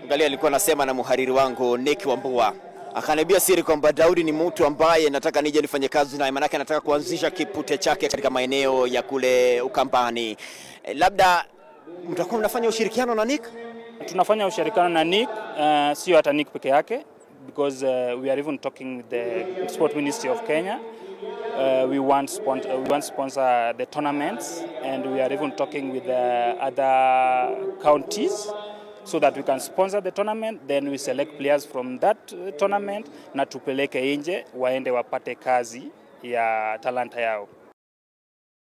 Angalia, alikuwa nasema na mhariri wangu Nick Wambua akaniambia siri kwamba Daudi ni mtu ambaye nataka nije nifanye kazi naye, maanake anataka kuanzisha kipute chake katika maeneo ya kule Ukambani. E, labda mtakuwa mnafanya ushirikiano na Nick? Tunafanya ushirikiano na Nick, uh, sio hata Nick peke yake because uh, we are even talking with the Sport Ministry of Kenya. Uh, we want sponsor, we want sponsor the tournaments and we are even talking with the other counties so that we can sponsor the tournament then we select players from that uh, tournament na tupeleke nje waende wapate kazi ya talanta yao.